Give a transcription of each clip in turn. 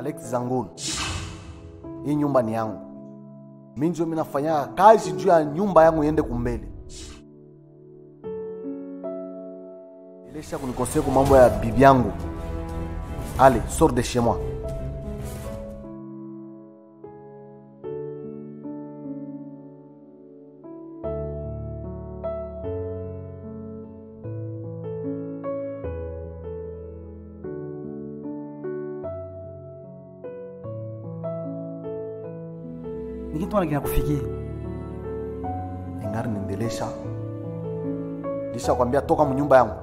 Alex Zangulu, hii nyumba ni yangu. Mi ndio mi nafanya kazi juu ya nyumba yangu iende kumbele. Ilesha kunikosea kwa mambo ya bibi yangu. Allez, sors de chez moi. Ni kitu gani kinakufikia? Ingari niendelesha. Lisha kwambia toka mnyumba yangu.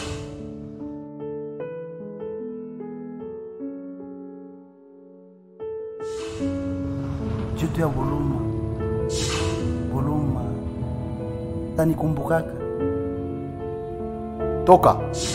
Jitu ya Buluma, Buluma tanikumbukaka. Toka.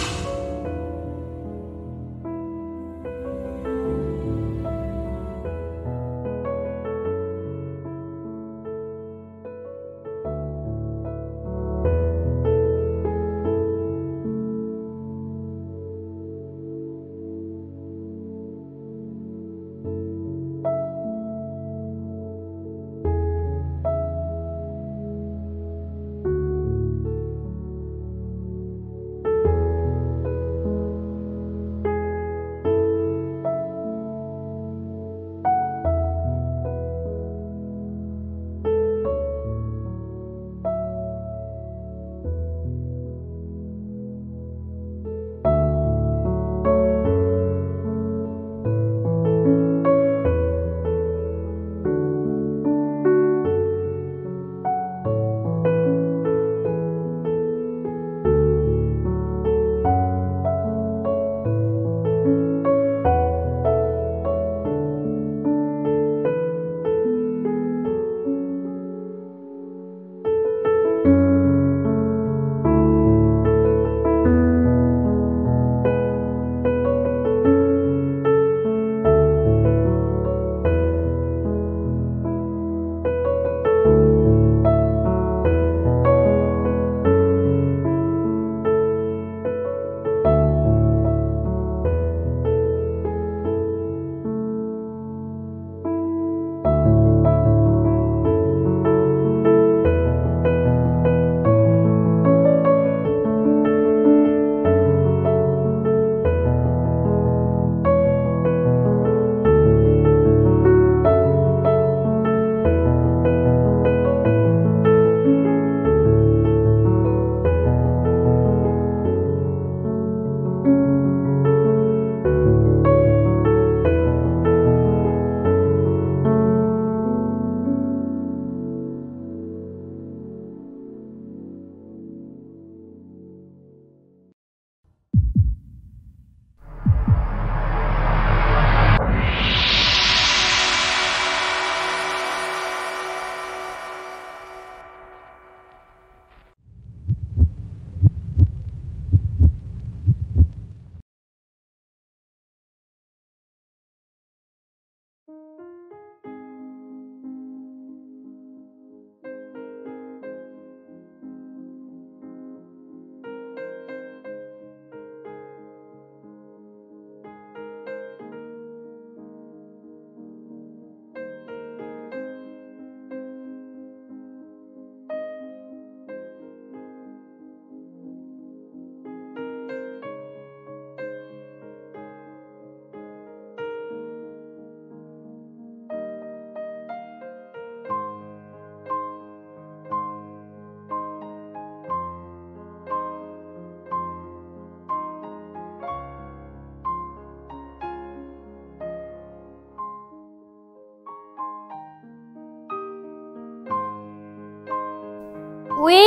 Oui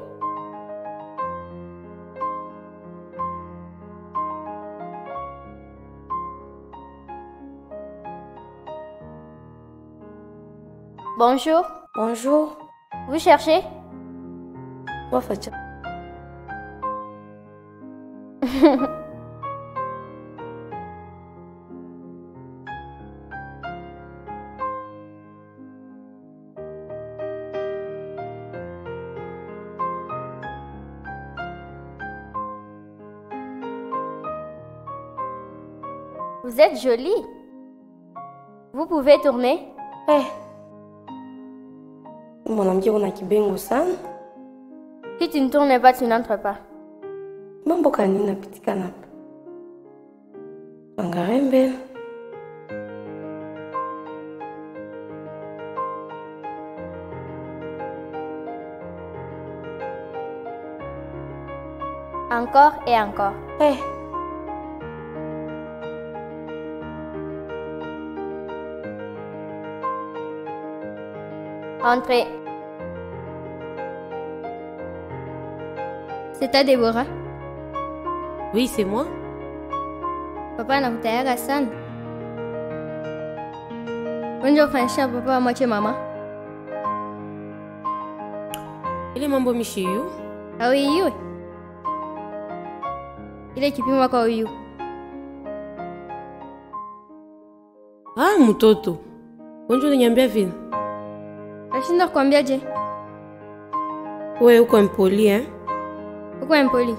Bonjour, Bonjour, vous cherchez moi Fatia. Vous êtes jolie. Vous pouvez tourner Eh. Mwanamke una kibengo sana. Si tu ne tournes pas, tu n'entres pas. Mambo kani napitikana hapa? Angalia mbele. Encore et encore. Eh. Entrez. C'est toi, Déborah. Oui, c'est moi. Papa anakutayara sana. Wenje ufanisha papa amwache mama. Ile mambo mishiyu. Hauiui. Ile kipimo kwa uyu. Ah, mtoto. Wenje unaniambia vile? Nashinda kukwambia je? Wewe uko mpoli eh? Uko mpoli.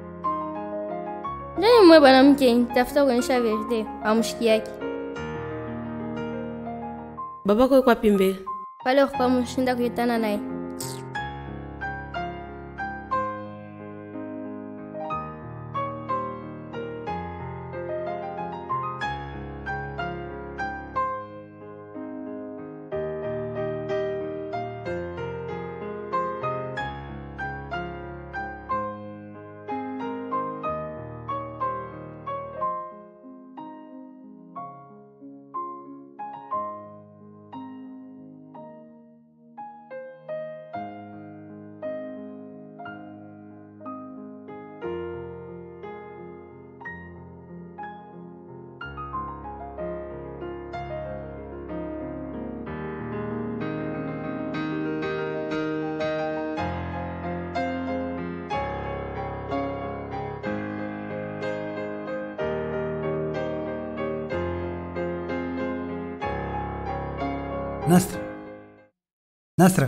Ndani mwe mwanamke nitafuta kuonyesha verite amshiki yake. Babako yuko wapi mbele? Pale kwa mshinda kukutana naye. Nasra. Nasra.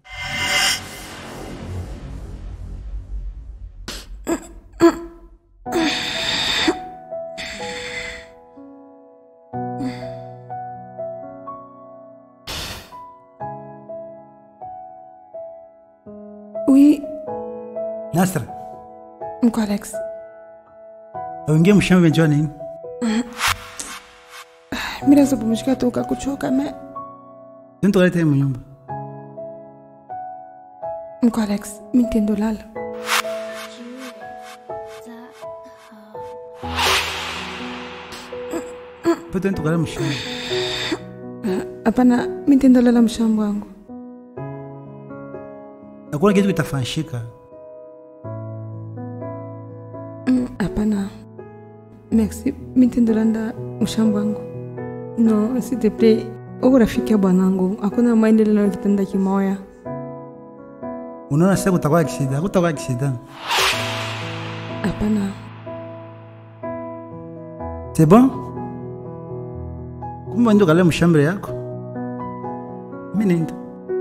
Oui, Nasra. mko Alex. Auingie mshamba venjwa nini? Mimi naweza pumzika toka kuchoka me. Tento kaleta mu nyumba. Mko Alex, mimi nitendo lala. Po tento kaleta mshamba. Hapana, mimi nitendo lala mshambo wangu. Hakuna kitu kitafanyika. Mm, Hapana. Merci, mimi nitendo lala mshambo wangu. No, s'il te plaît. Uko rafiki ya bwanangu, hakuna maendeleo ya kitanda kimoya. Unaona sasa kutakuwa accident, hakutakuwa accident. Hapana. C'est bon? Kumbe ndio kaleta mshamba yako. Mimi nenda.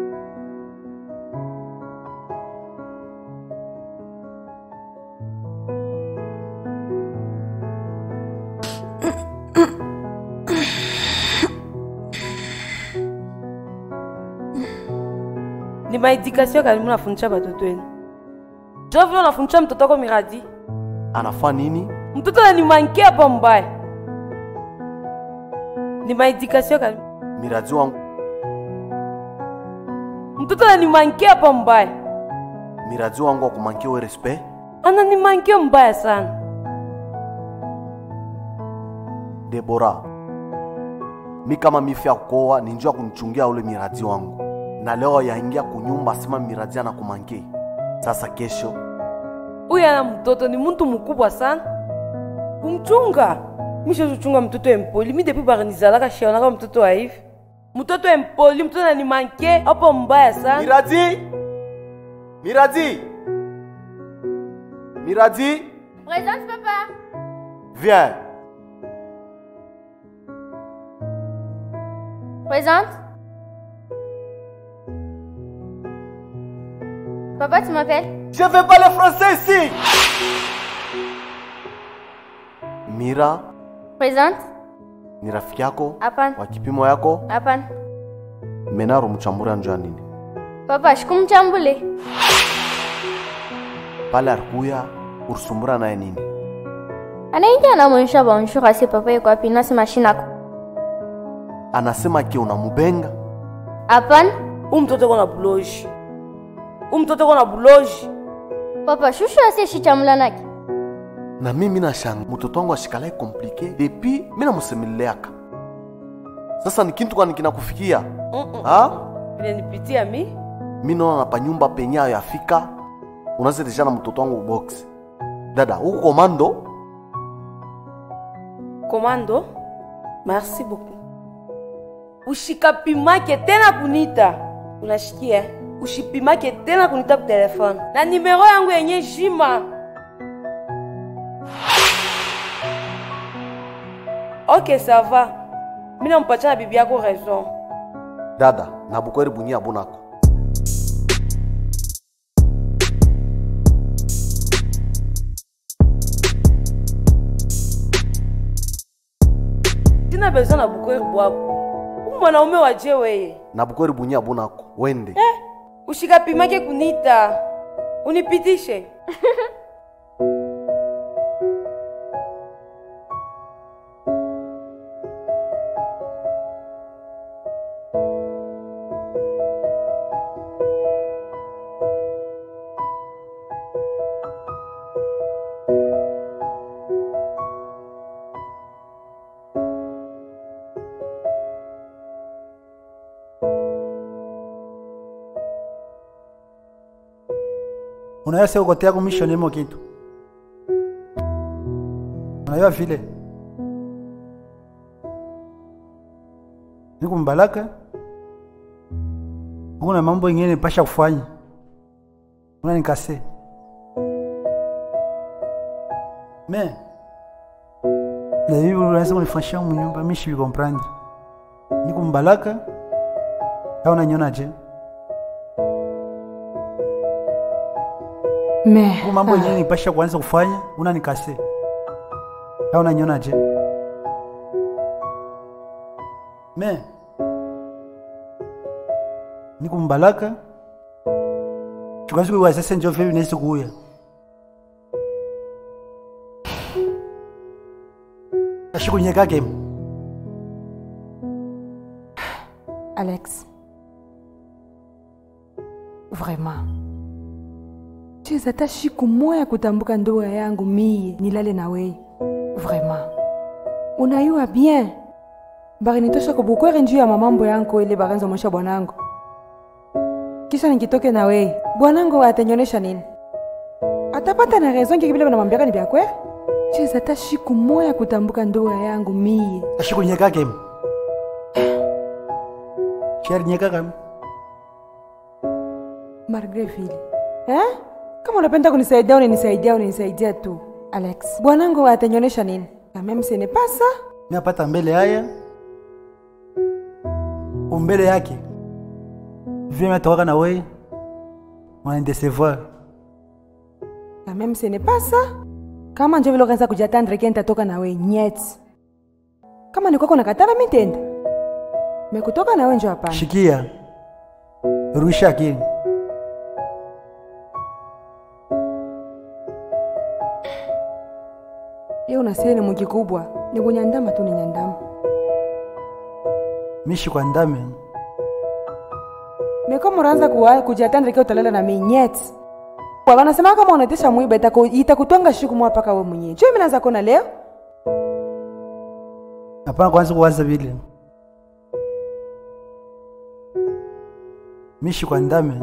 Ni maedikasio kali mnafundisha batoto wenu. Jo vile unafundisha mtoto wako miradi. Anafaa nini? Mtoto ananimankia hapa mbaya. Ni maedikasio kali. Miradi wangu, Mtoto ananimankia hapa mbaya. miradi wangu wa kumankiwa respect. Ananimankia mbaya sana. Debora, mi kama mifya kukoa ni njua kunichungia ule miradi wangu, na leo yaingia kunyumba asema miradi anakumanki. Sasa kesho Huyu ana mtoto ni mtu mkubwa sana. Kumchunga. Misho kuchunga mtoto empoli. Mi depuis baranizalaka shionaka mtoto wa hivi. Mtoto empoli, mtoto ananimankie hapo mbaya sana. miradi, miradi, miradi, Présente papa. viens. Présente. Papa, tu m'appelles Je veux parler français ici. Mira, Présente. ni rafiki yako Hapana, wa kipimo yako hapana. menaro mchambura njo ya nini Papa, shikumchambule. pale arikuya urisumbura naye nini Anaingia anamwonyesha bonjour asi papa yuko wapi nasi mashinako. anasema ke unamubenga Hapana. Huyu mtoto kona buloji. Huyu mtoto kona buloji. Papa, shushu asi shichamula naki. na mimi nashanga mtoto wangu ashikalae komplike depi mi namusemeleaka sasa ni kintu kwani kinakufikia ha Vile nipitia mi. mi naona pa nyumba penyayo yafika unazetisha na mtoto wangu box dada huku komando Komando. Merci beaucoup. Ushikapimake tena kunita. Unashikia? Ushipimake tena kunita ku telefone. Na nimero yangu yenye jima. Ok, ça va. Mimi nampatia na bibi yako raison. dada na bukweri bunyia bunako Sina besoin na bukweri bwako. Huyu mwanaume waje weye. na bukweri bunyia bunako wende Ushikapimake kunita. Unipitishe. unajua sio kote yako mission imo kitu unajua vile niko mbalaka kuna mambo ingine pasha kufanya una nikase me na hivi unaweza kunifanyia mnyumba mimi shi comprendre niko mbalaka au unaniona je me Huku mambo yenyewe nipasha kuanza kufanya una nikase au unaniona je me niko mbalaka chukasiku sasa njo vile nesi kuya ashikunyekake alex vraiment cheza hata shiku moya kutambuka ndoa yangu mie nilale na weye vraiment unayua bien barinitosha kubukwere njuu ya mamambo yangu ile baranza mwisha bwanangu kisha nikitoke na weye bwanangu atanyonyesha nini atapata na raison kiki vile banamwambiaka ni vyakwere cheza hata shiku moya kutambuka ndoa yangu mie ashikunyekake sharinyekaka malgre vile eh? kama unapenda kunisaidia unanisaidia unanisaidia tu alex bwanangu atanyonyesha nini kamem senepasa napata mbele haya umbele yake vile natokaka na we wananidecevoir kamem senepasa kama njo vile ukaanza kujatandre ke nitatoka nawe nyet kama nikwako nakatala mitenda mekutoka nawe njo hapana shikia rusha akili ye unasie ni mwiki kubwa ni kunyandama tu ni nyandama mishi kwa ndame mekoma unaanza kuwa- kujatandre ke utalala na minyet wanasema kama unatesha mwiba itaku- itakutwanga shiku mwa paka we mwenyewe jo mi naanza kona leo hapana kwanza kuwaza vile mishi kwa ndame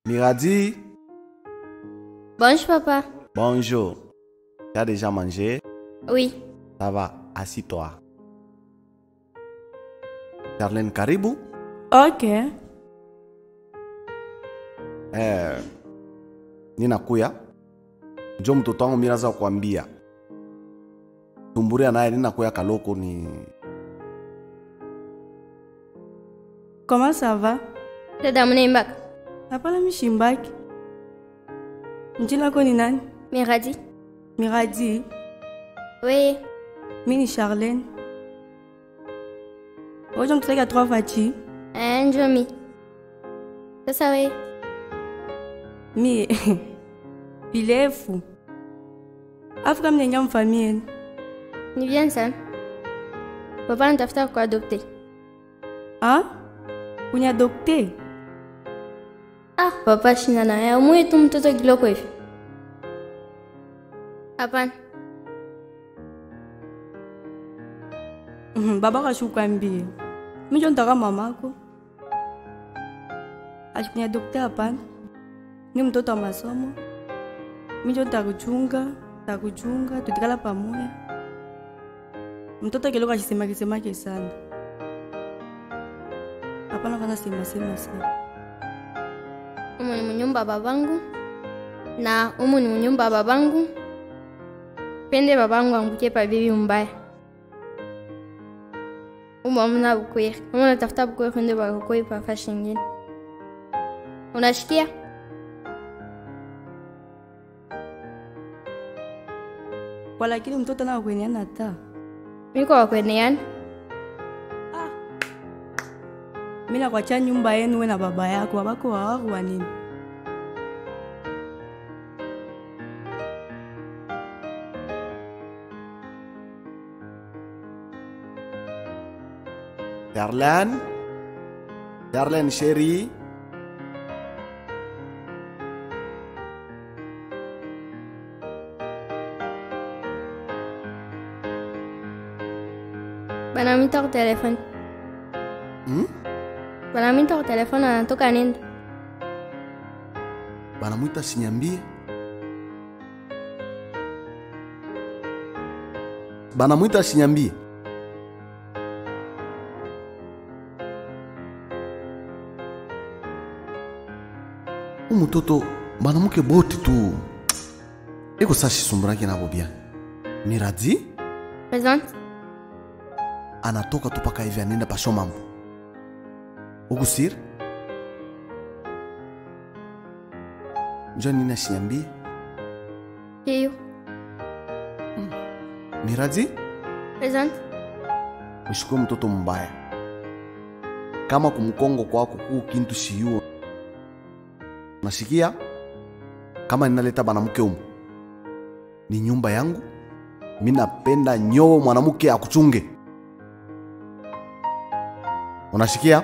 Miradi, Bonjour, papa. bonjour. Tu as déjà mangé Oui. Ça va, assis-toi. Charlene, karibu. Ok. Eh, ninakuya njo mtoto wangu miraza kuambia tumburia naye ninakuya kaloko ni Comment ça va? Dada Mnembaka. Hapana mishimbaki. Jina lako ni nani? Miradi. Miradi. Oui. Mi ni Charlene. Hoje mtutaka trois fati. Eh, Njomi. Sasa we. Mi virefu. Afrika mnyenga mfamia yenu. Ni bien sana. Papa anatafuta kuadopte. Ah? Uniadopte? Ah, papa shina na ya umui tu mtoto kiloko hivi. Hapana. Mhm, baba kashukwambia. Mi njo nitaka mamako. Ashikuniadopte hapana. Ni mtoto wa masomo. Mi njo nitakuchunga, nitakuchunga, tutikala pamoja. Mtoto kiloko akisema kisemake sana. Hapana kana sema sema sana. Umu ni munyumba babangu. Na umu ni munyumba babangu. Pende babangu angukie pa bibi mbaya. Umu amuna bukwiri. Umu natafuta bukwiri ndio bakukoi pa fashi ingine. Unashikia? Walakini mtoto na kwenyana ta. Miko wakweneana. Mi nakwacha nyumba yenu we na baba yako, babako wawaru wa nini? Charlene. Charlene chérie. Banamita kwa telefoni. Hmm? Banamita kwa telefoni anatoka nenda. Banamwita sinyambie. Banamwita sinyambie. umutoto banamuke bote tu eko sa shisumburaki nabo bia miradi Presente. anatoka tu paka hivi anaenda pasho mambo ukusir njo nini ashinyambie Hiyo. miradi Presente. ushukue mtoto mbaya kama kumkongo kwako kuu kintu shiyuo nasikia kama ninaleta banamuke umu ni nyumba yangu mi napenda nyowo mwanamuke akuchunge unasikia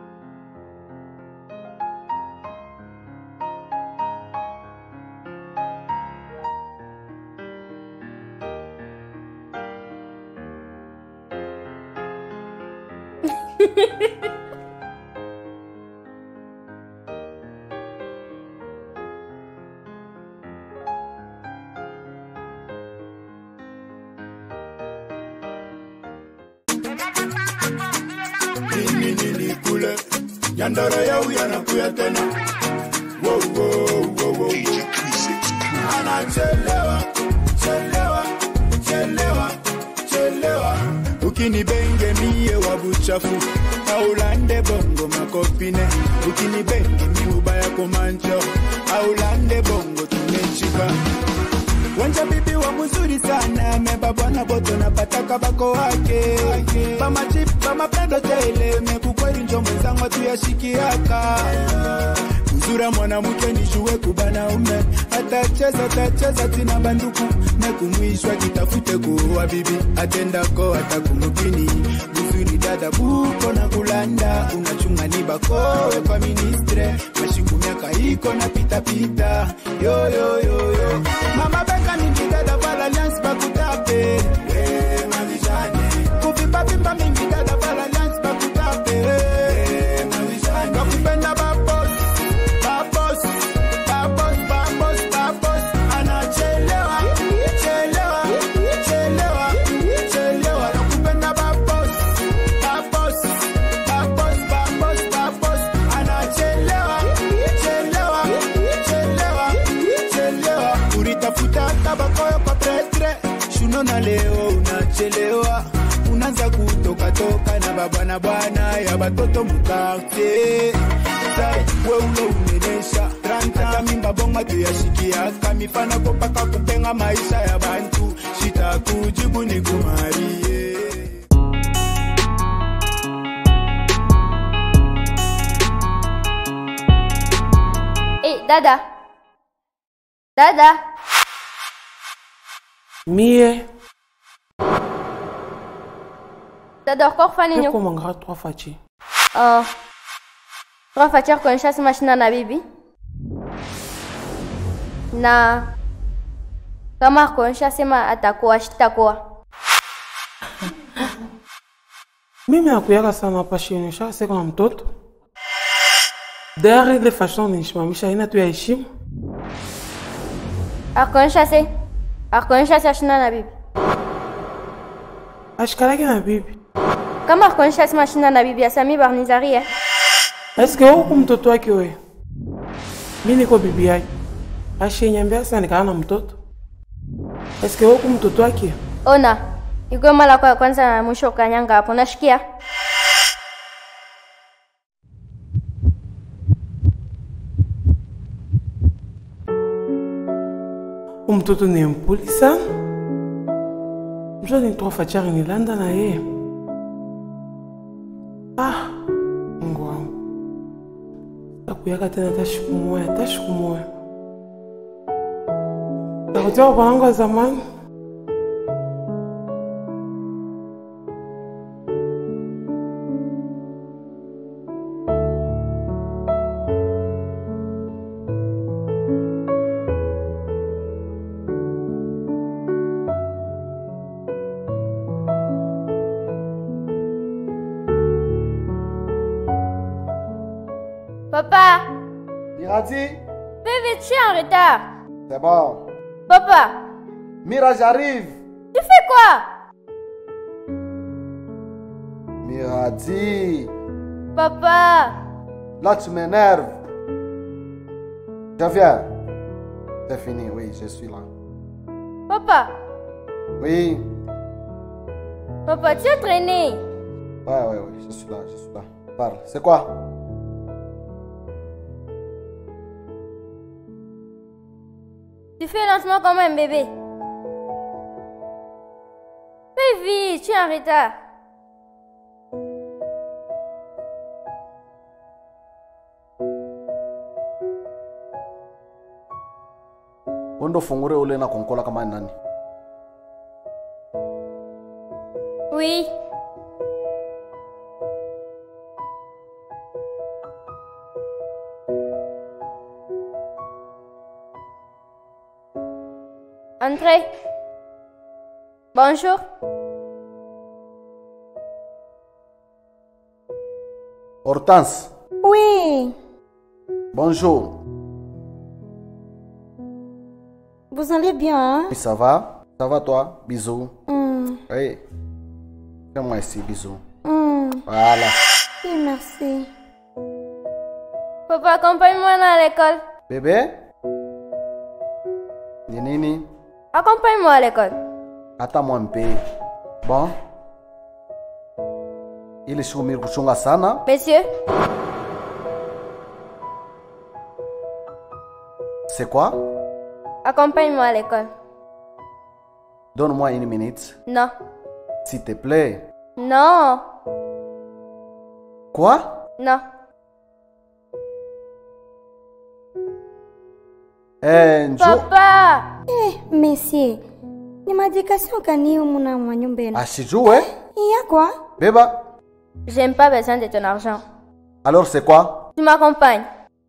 nini nini kule nyandara yau yanakuya tena Wow, wow, wow, wow. anachelewa chelewa chelewa chelewa ukinibenge mie wa buchafu aulande bongo makopine ukinibenge mi ubaya komancho aulande bongo tumechipa wanja bibi wa mzuri sana meba bwana boto napataka bako wake pamachip pamapendo tele mekukweli njo mwenzangu tuyashikiaka uzura mwanamke nijue kubanaume atacheza tacheza tina banduku mekumwishwa kitafute kuoa bibi atendako atakumukini uzuri dada buko na kulanda unachunga ni bakowe kwa ministre mashiku miaka iko na pitapita yoyoyoyo mama beka mingi dada vala lance bakutape Eh, mavijane kuvimba mingi dada vala lance bakutape Eh, mavijane bakupenda babos babos nona leo unachelewa unaanza kutokatoka na babana bwana ya batoto mukartie Sai, we ulo umenesha hata mimba bonga tuyashikiaka mifana kopaka kupenga maisha ya bantu shitakujibu ni kumarie Hey, dada. Dada. Mie, Dada uko kufanya nini? eko mangara trois faci. Oh. Tunafuatia kuonyesha si mashina na bibi. Na kama kuonyesha sema atakuwa shitakuwa. Mimi nakuyaka sana hapa shini, shakaseka na mtoto. Dari ile fashion nishimamisha ina tu ya heshima. Akuonyesha si akuonyesha si mashina na bibi. Ashikalaki na bibi. Kama akuonyesha si mashina na bibi asami barnizaria. Eske huku mtoto wake wewe? Mimi niko bibi yake. Ashinyambia sana nikana na mtoto. Eske huku mtoto wake? Ona. Iko mara kwa kwanza na mwisho ukanyanga hapo. Nashikia. Huyu mtoto ni mpuli sana. Mtoto ni trois fachari nilanda na yeye. Ah, Mungu wangu. Takuyaka tena hata siku moja, hata siku moja. Takutia kwa wangu wa zamani. Papa, Miradi, bébé, tu es en retard. c'est bon. Papa, Mira, j'arrive. tu fais quoi Miradi, Papa, là tu m'énerves. Je viens. C'est fini, oui, je suis là. papa, Oui, papa, tu es traîné. ouais, ouais, ouais, je suis là, je suis là. Parle, c'est quoi Tu fais lentement comme un bébé. Fais vite, tu es en retard. Wendo fungure ule na konkola kama nani? Oui. Entrez. Bonjour. Hortense, Oui, bonjour. vous allez bien, hein? Oui, ça va Ça va toi Bisous. Hmm, Oui. Fais-moi ici, bisous. hmm. Voilà. Oui, merci. Papa, accompagne-moi à l'école. Bébé Ni nini Accompagne-moi à l'école. Hata mpe. Bon. Ile siku mimi kuchunga sana. Monsieur, C'est quoi accompagne-moi à l'école. Donne-moi une minute. Non. S'il te plaît. Non. Quoi Non. Eh, njo. Papa, Eh, monsieur, ni madikasio gani humu na mwa nyumba yenu? Asijue. Iya kwa? Beba. j'aime pas besoin de ton argent. Alors c'est quoi Tu m'accompagnes.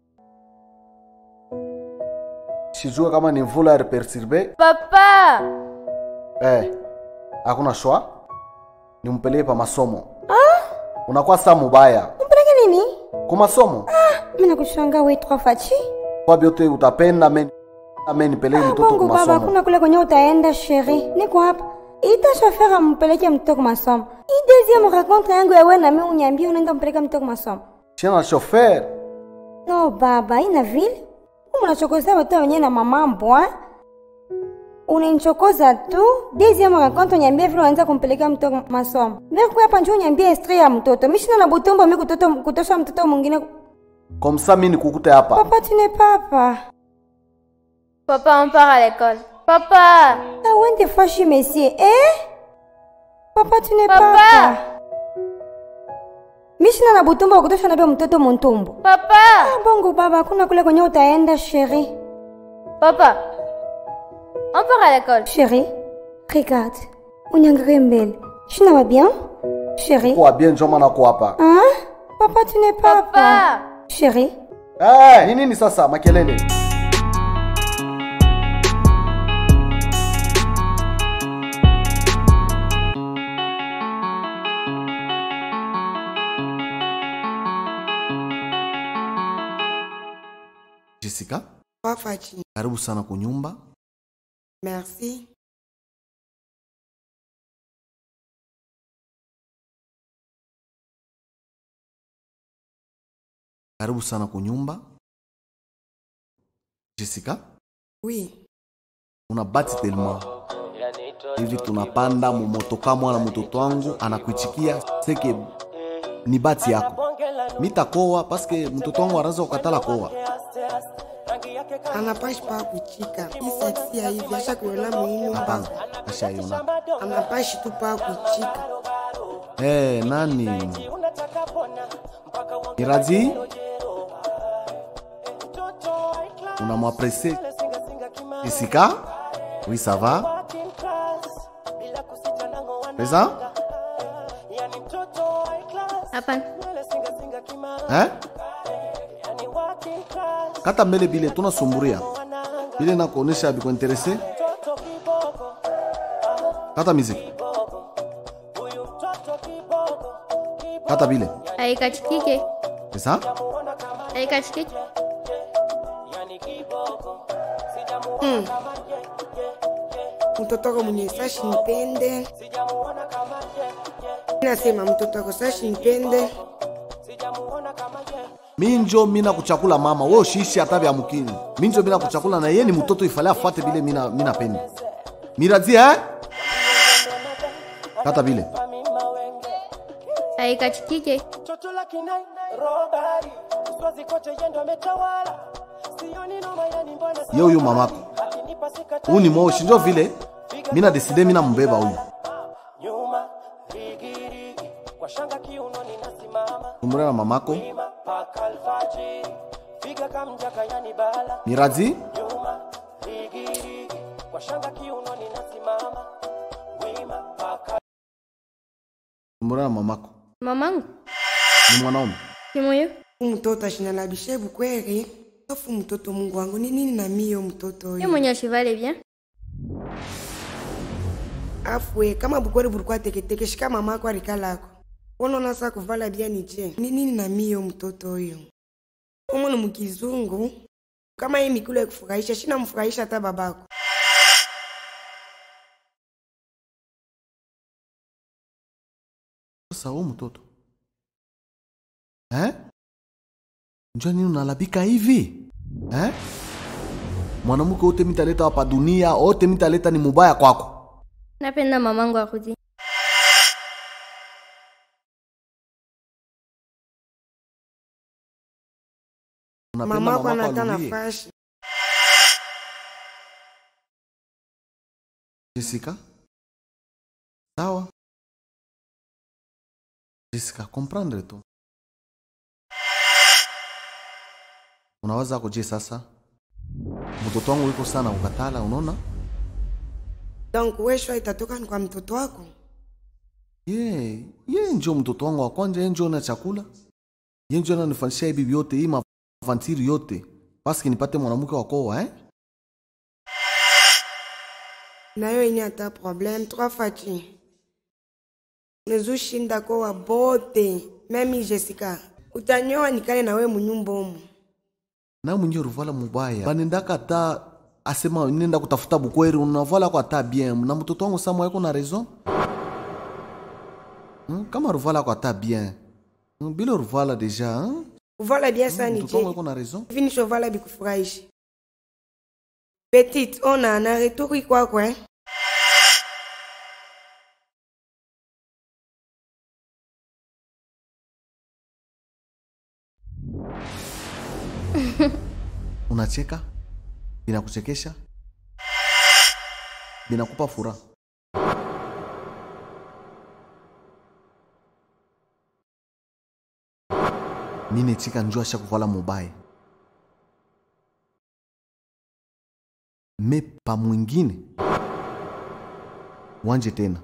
Sijue kama ni mvula ya perturbe. Papa, Eh. Hakuna shwa. Nimpeleke pa masomo. Ah? Unakuwa saa mubaya. Mpeleke nini? Kwa masomo. Mimi nakushanga wewe trois fachi. Kwa vyote utapenda men amen nipeleke mtoto Bongo kwa baba, masomo. kuna kule kwenye utaenda sheri. Niko hapa. Ita shofer ampeleke mtoto kwa masomo. Hii deuxième rencontre yangu ya wewe na mimi uniambie unaenda mpeleka mtoto kwa masomo. Tena chauffeur. No baba, ina vile. Umu nachokozea watu wenyewe na mamambo, eh? unanichokoza tu deuxième rencontre uniambie vile unaanza kumpelekea mtoto masomo mekuya hapa njo uniambie histori ya mtoto mishina na butombo mi kutoto- kutosha mtoto mwingine komsa mi nikukute hapa papa tu n'es pas papa Papa, on part à l'école. Papa Ah, wende fashi monsieur eh? papa tu n'es pas Papa. papa mishina na butumbo wakutosha nabia mtoto muntumbu Papa ah, bongo baba kuna kule kwenye utaenda sheri Papa On part à l'école. sheri regarde unyangalie mbele shina va bien sheri kuwa bien njo maana ko hapa ah? papa tu n'es pas papa Papa sheri Eh, ni nini sasa makelele jessica Wafachi. karibu sana kunyumba Merci. karibu sana kunyumba jessica Oui. una bati telma hivi tunapanda mumotoka mwana mtoto wangu anakuichikia seke ni bati yako mitakoa paske mtoto wangu anaweza kukatala koa Anapashi pa kuchika. Hii seksi ya hivi asha kuona muhimu hapana mba. ashaiona Anapashi tu pa kuchika. hey, nani mirazi unamwaprese jessica oui ça va c'est ça Hapana. eh? kata mbele bile tunasumburia bile nakuonesha bikuinterese kata miziki kata bile Haikachikike. sasa Haikachikike. Mm. Mtoto wako mwenye sashi nipende. Nasema mtoto wako sashi nipende. minjo mina kuchakula mama we ushiishi hata vya mukini minjo mina kuchakula na ye ni mtoto ifale afuate bile mina, mina pendi mirazi eh? kata bile Haikachikike. ye huyu mamako huyu ni moshi njo vile mina deside mina mbeba huyu umure na mamako mirazi umure na mamako Mamangu. ni mwanaume Kimoyo. Mtoto ashinana bishebu kweli. Afu mtoto Mungu wangu ni nini na mio mtoto Yeye huyu? mwenye ashivale bien. Afu we, kama bukweli bulikuwa teketeke shika mama yako alikalako. Unaona sasa kuvala bia ni je? Ni nini na mio mtoto huyu? Umo ni mkizungu. Kama hii mikulu ya kufurahisha, shina mfurahisha hata babako. sasa huyu mtoto eh? njo nini unalabika hivi eh? mwanamke wote mitaleta hapa dunia wote mitaleta ni mubaya kwako Napenda mamangu arudi. Unapenda Mama yako mamako anata alulie? nafasi. Jessica sawa Jessica comprendre tu unawaza koje sasa mtoto wangu yuko sana ukatala unaona Donc wewe shwa itatoka ni kwa mtoto wako. ye ye njo mtoto wangu wa kwanja ye njo na chakula ye njo ananifanyisha hivi vyote hii mavantiri yote paski nipate mwanamke wakoa eh? nayo yenye ata problème trois faci nezushinda kowa bote memi jessica utanyoa nikale na we munyumba omu na mwenye ruvala mubaya banendaka ta asema nenda kutafuta bukweri unavala kwa ta bien na mtoto wangu samwa yako na raison hmm? kama ruvala kwa ta bien hmm? bila ruvala deja hmm? uvala bia sani mtoto wangu je yako na raison hivi nishovala bikufurahisha petite ona na retour ikwako eh? unacheka binakuchekesha binakupa furaha mine chika njo asha kuvala mubaya me pa mwingine wanje tena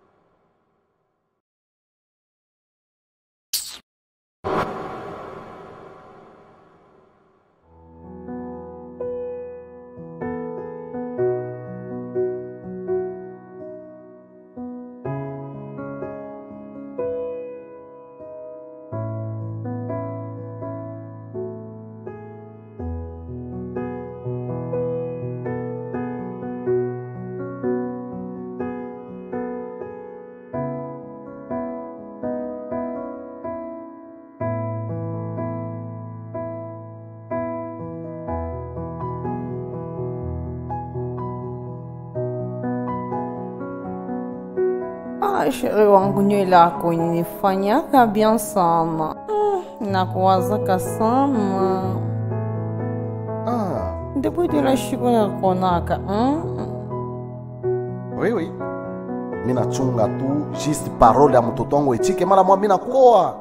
Ah, sheri wangu nywele yako inifanyaka bien sana Mm, nakuwazaka sana ah. depuis de la siku nakonaka mm? oui, oui. mi nachunga tu juste parole ya mtoto wangu echike mara mwa mi nakoa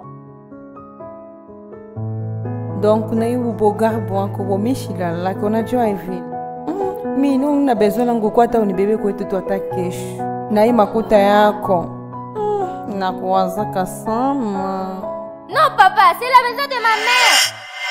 donc na hiyo ubogari bwako bomishilalaki unajua hivi mm, mi no na besoin langu kwa hata unibebe kwetu tu hata kesho na hii makuta yako mm, nakuwazaka sana Non, papa, c'est la maison de ma mère.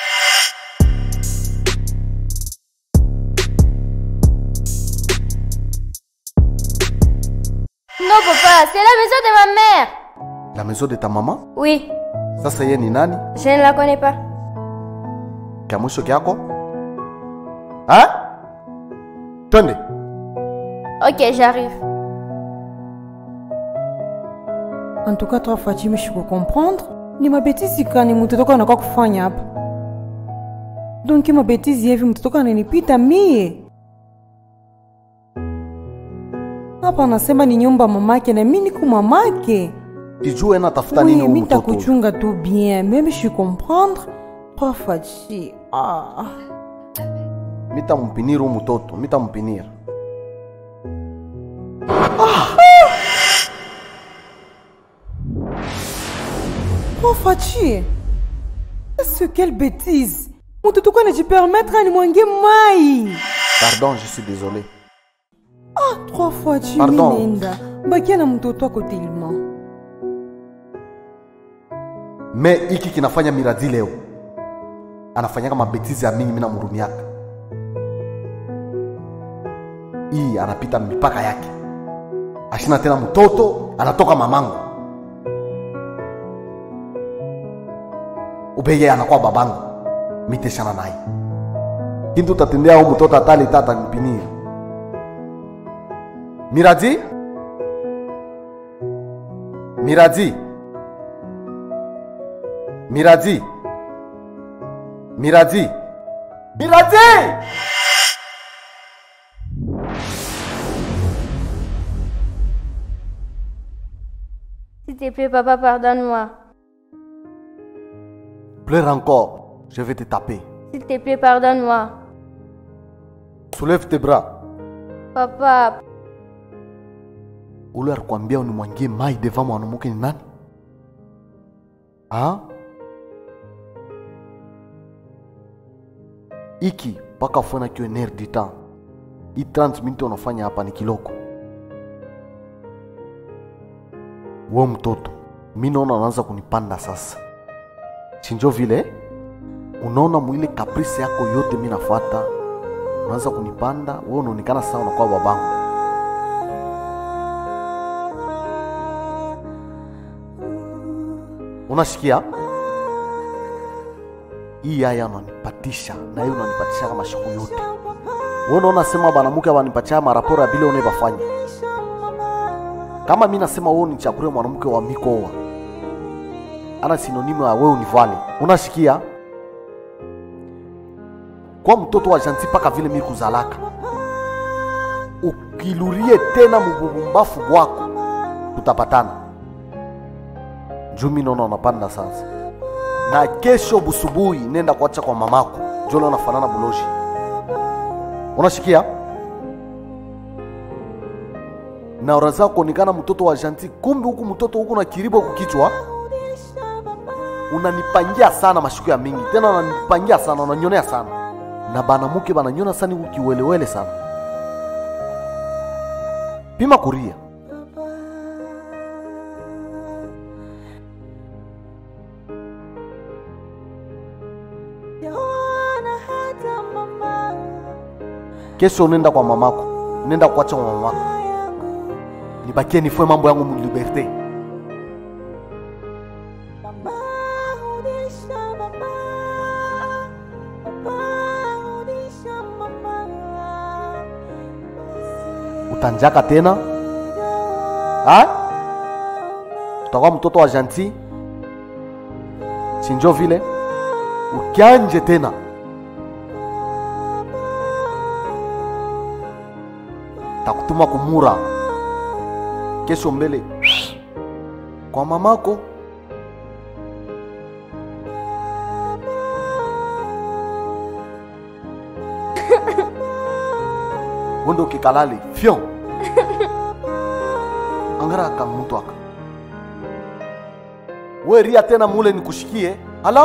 Non, papa, c'est la maison de ma mère. la maison de ta mama Oui, sasa ye ni nani je ne la connais pas. kya mwisho kyako ha? twende Ok, j'arrive. en tout cas toi fatimi comprendre ni mabetizi kani mtoto anakuwa kufanya hapa donc mabetizi hivi mtoto ananipita mie hapa anasema ni nyumba mamake na mi niko mamake ijue natafuta nini oui, huyu mi mtoto takuchunga tu bien même je comprendre toi fachi ah. mitampinira huyu mtoto mitampinira Oh Fachi Qu'est-ce quelle bêtise mtoto kwa anajipermettre animwangie mai pardon je suis désolé ah, trois fois chi Pardon. minenda bakia na mtoto wako tilma me hiki kinafanya miradi leo anafanyaka mabetizi ya mingi mina murumiaka hii anapita mipaka yake ashina tena mtoto anatoka mamangu ubeye anakuwa babangu miteshana naye kintu tatendea huu mtoto atali tata nipinire miradi miradi miradi miradi miradi S'il te plaît, papa, pardonne-moi. pleure encore je vais te taper S'il te plaît, pardonne-moi. soulève tes bras Papa, ule alikwambia unimwangie mai deva mwanamke ni nani ha? iki mpaka funa kiwe ner du temps hii 30 minute unafanya hapa ni kiloko we mtoto mi naona unaanza kunipanda sasa chinjo vile unaona mwile kaprisi yako yote mi nafuata unaanza kunipanda we unaonekana sasa unakuwa babangu unasikia hii yaya unanipatisha na hiyo unanipatisha kama siku yote wewe unaona sema banamuke wanipatia maraporo ya bile unaibafanya kama mi nasema wewe ni chakure mwanamke wa mikoa ana sinonimu ya wewe univale unasikia kwa mtoto wa janti mpaka vile mi kuzalaka ukilurie tena mububumbafu bwako tutapatana jumi nono napanda sasa na kesho busubuhi nenda kuacha kwa mamako jole unafanana buloji unashikia na ora zako nikana mtoto wa janti kumbe huku mtoto huku na kiribo kukichwa unanipangia sana mashuku ya mingi tena unanipangia sana unanyonea sana na banamuke bananyona sana huku kiwelewele sana pima kuria kesho nenda kwa mamako nenda kuacha kwa mamako nibakie nifue mambo yangu muliberte utanjaka tena ha? utakuwa mtoto wa janti sinjo vile ukianje tena takutuma kumura kesho mbele kwa mamako wende ukikalali fyo angara aka mtu aka weria tena mule nikushikie ala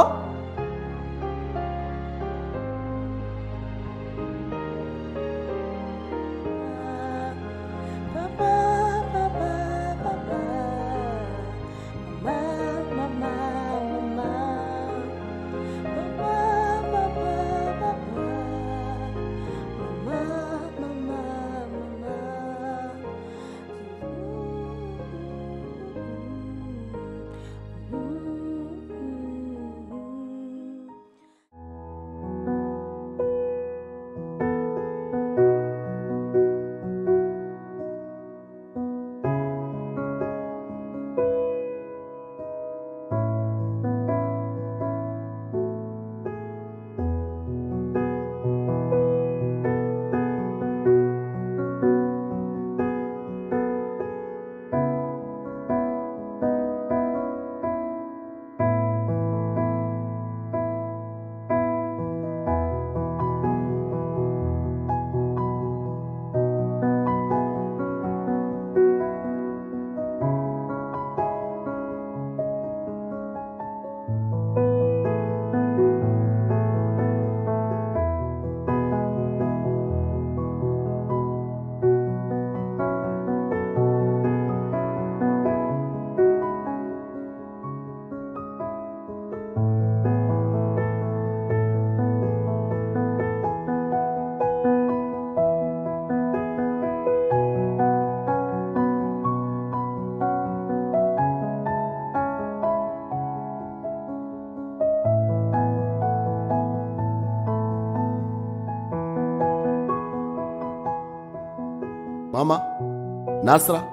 mama nasra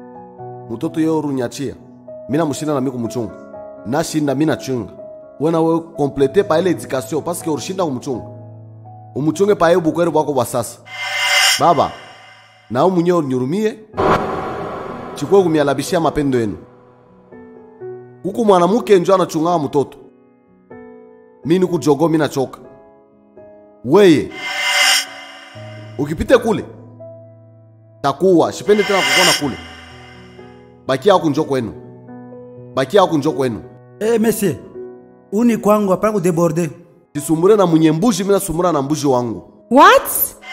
mutoto yo runyachia mina mushinda na mi kumuchunga nashinda mi nachunga wena we komplete pa ile edikasio paske urishinda kumuchunga umuchunge pa ye bukwere bwako bwa sasa baba nawe munye unyurumie chikwe kumialabishia mapendo yenu huku mwanamuke njo anachungaa mtoto mi nikujogo mi nachoka weye ukipite kule takuwa shipende tena kukona kule bakia aku njo kwenu bakia aku njo kwenu Eh, monsieur, uni kwangu hapana kudeborde. sisumbure na mwenye mbuzi mina sumbura na mbuzi wangu What?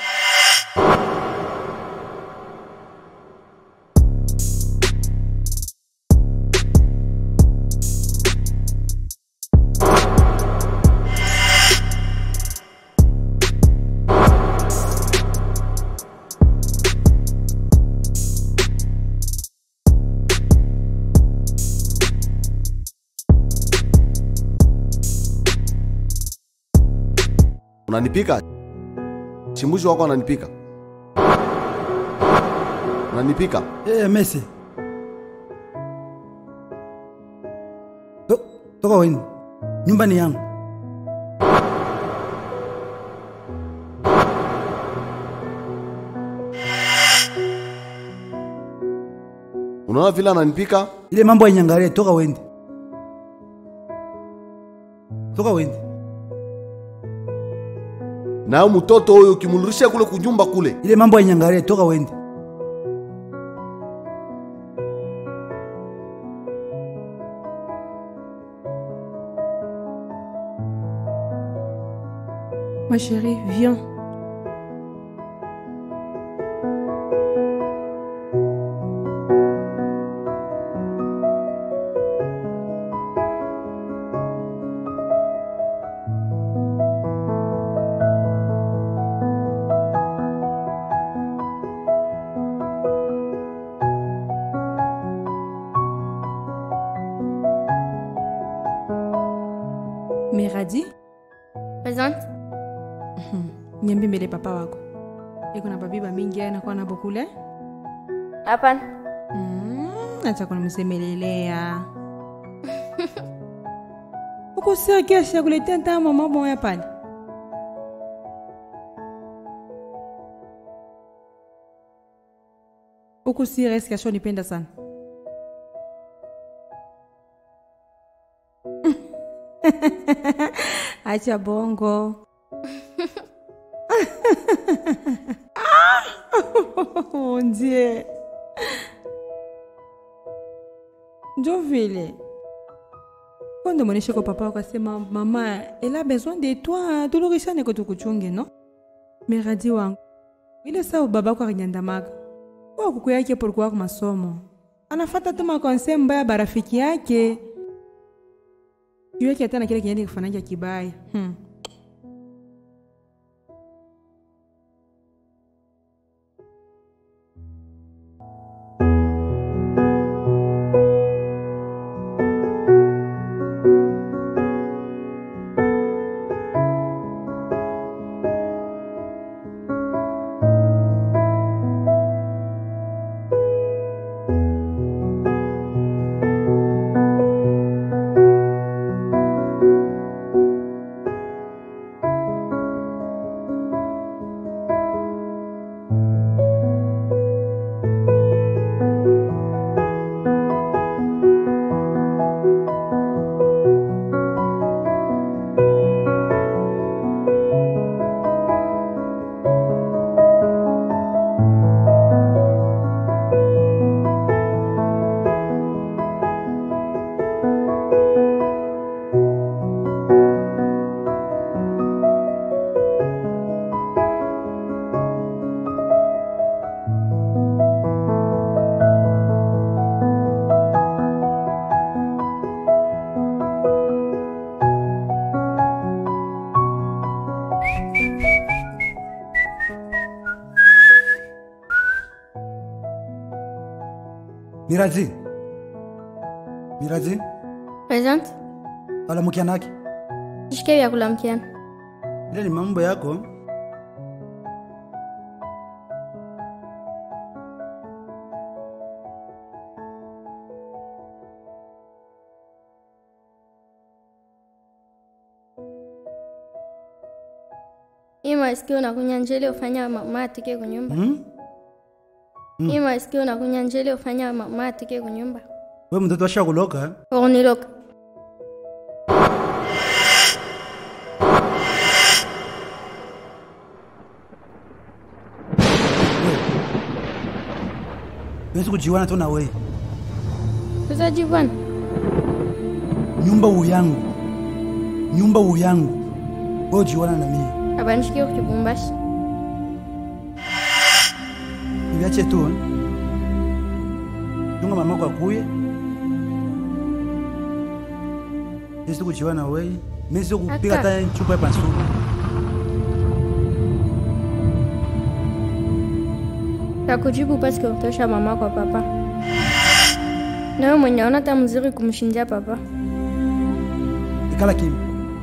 unanipika chimbuzi wako ananipika unanipika Eh, monsieur. To, toka weni. Nyumba ni yangu. unaona vile ananipika ile mambo ainyangalie toka wende toka wende nayo mtoto huyo ukimrudisha kule kunyumba kule ile mambo ainyangalie toka wende Ma chérie, viens. Meradi, Présente. niambie mbele papa wako iko na babiba mingi anakuwa nabo kule Hapana. Mm, acha kunimsemelelea uko serious ya kuletea ntaa mama moya pale uko serious kasho nipenda sana acha bongo oh, Dieu. njo vile kwando mwoneshe kwa papa wakasema mama elle a besoin de toi tulurishane ko tukuchunge no meradi wangu ile saa babako akinyandamaga kwa kuku yake polikuwa ku masomo anafata tu makonse mbaya barafiki yake juu yake hata na kile kinyandi kifanaja kibaya hmm. Miraji. Miraji, Présente. alamukia nake. Shike vya kula mkiana. Ile ni mambo yako. Hii masikio unakunya njele ufanya mama atike kunyumba. Hmm? Mm. Hii masikio unakunya njele ufanya mama atike kunyumba. We mtoto ashakuloka. Uniloka. Wezi kujiwana tu na we. Tutajivana. Nyumba uyangu. Nyumba uyangu. Wewe ujiwana na mimi. Abanishikie kukibumbashi. Niviache tu. eh. Chunga mamako akuye. Wezi kujiwana na we. Mimi sio kupiga Aka. hata chupa ya pansuru. Takujibu paske utosha mama kwa papa. Nawe mwenye ona ta mzuri kumshindia papa. Ikala kimya.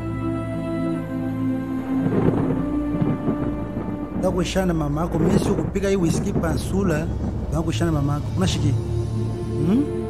Ndakuishana mamako, mimi sio kupiga hii whisky pansula, ndakuishana mamako. Unashikia? Hmm?